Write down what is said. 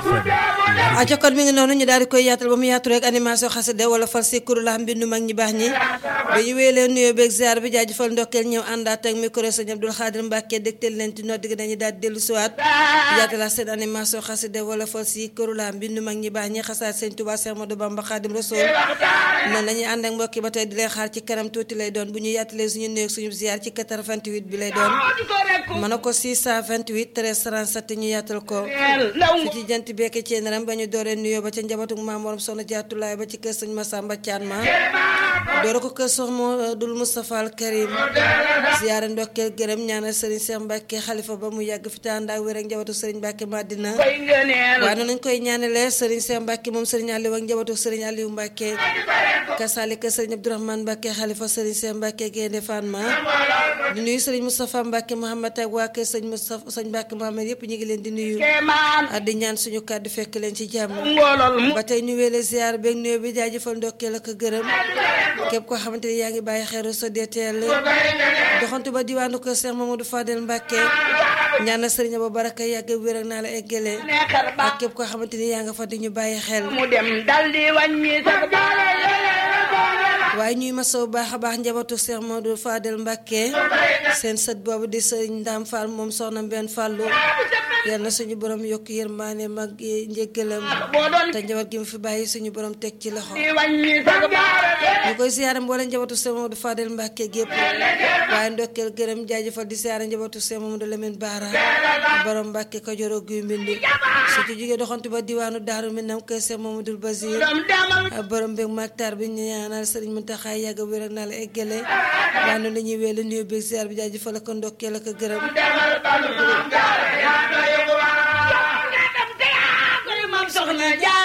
a jokkoon mi ngi noonu ñu daal di koy yaatal ba mu yaatu rek animation xasida wala fal si kuru la mbindu mag ñi baax ñi ba ñu wéy leen nuyoo beeg ziar bi jaajëfal ndokkeel ñëw àndaat ak micro sëñ Abdul Xaadir Mbàkke dégtal leen ci nodd gi dañuy daal di dellu siwaat yaatala seen animation xasida wala fal si kuru la mbindu mag ñi baax ñi xasaat sëñ Tuubaa Seex Ahmadu Bamba Xaadim Rasuul noonu la ñuy ànd ak mbokki ba tey di leen xaar ci kanam tuuti lay doon bu ñu yaatalee suñu nuyoo suñu ziar ci 88 bi lay doon mën a ko 628 13 37 ñu yaatal ko fi ci jant beeke ci naram ba ñu dooree nuyoo ba ca njabootu maam morom soxna jaatulaay ba ci kër sëñ Masamba Thian ma doora ko kër sox moo dul Moustapha al Karim ziyaare ndokkeel gërëm ñaanal sëriñ Cheikh Mbacke xalifa ba mu yàgg fi te ànd ak wér ak njabootu sëriñ Mbacke Madina waaye noonu lañ koy ñaanalee sëriñ Cheikh Mbacke moom sëriñ Aliou ak njabootu sëriñ Aliou Mbacke kasaalika sëriñ Abdourahmane Mbacke xalifa sëriñ Cheikh Mbacke Gaynde Fatma di nuyu sëriñ Moustapha Mbacke Mohamed ak waa kër sëñ Moustapha sëñ Mbacke Mohamed yëpp ñu ngi leen di nuyu di ñaan suñu kàddu fekk leen ci jàmm ba tey ñu weele ziar beeg nuyoo bi jaajëfal ndokkeel ak gërëm képp koo xamante ni yaa ngi bàyyi xeeru sa DTL doxantu ba diwaanu kër Cheikh Mamadou Fadel Mbacke ñaan na sëriñ ba baraka yàgg wér ak naa la eggale ak képp koo xamante ni yaa nga fa di ñu bàyyi xel mu dem dal di wàññi sax waaye ñuy masaw baax a baax njabootu Cheikh Mamadou Fadel Mbacke seen sët boobu di sëriñ Ndam Fall moom soxna Mbène Fallou yal na suñu borom yokk yërmaane mag njëggalam te njaboot gi mu fi bàyyi suñu borom teg ci loxo ñu koy siyaare mboole njabootu Cheikh Mamadou Fadel Mbacke gépp waaye ndokkeel gërëm jaajëfal di siyaare njabootu Cheikh Mamadou Lamine Bara borom Mbacke Kajoor ak Guy Mbind su ci jógee doxantu ba diwaanu Daaru Minam kër Cheikh Mamadou Basir borom mbég maktar bi ñu ñaanal sëriñ Muntaxa yàgg wér ak naa la eggale waaye noonu la ñuy weelu nuyoo beeg ziar bi jaajëfal ak ndokkeel ak gërëm soxna